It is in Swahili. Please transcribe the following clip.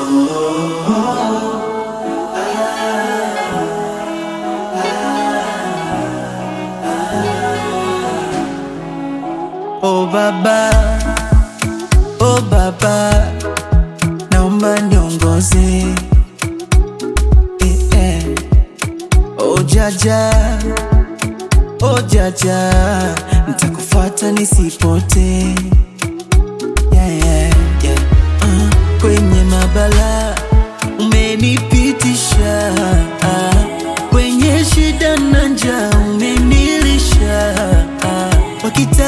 Oh baba, oh baba, naomba niongoze eh, eh. Oh jaja, oh jaja, nitakufuata nisipote yeah, yeah, yeah. Uh, kwenye mabala umenipi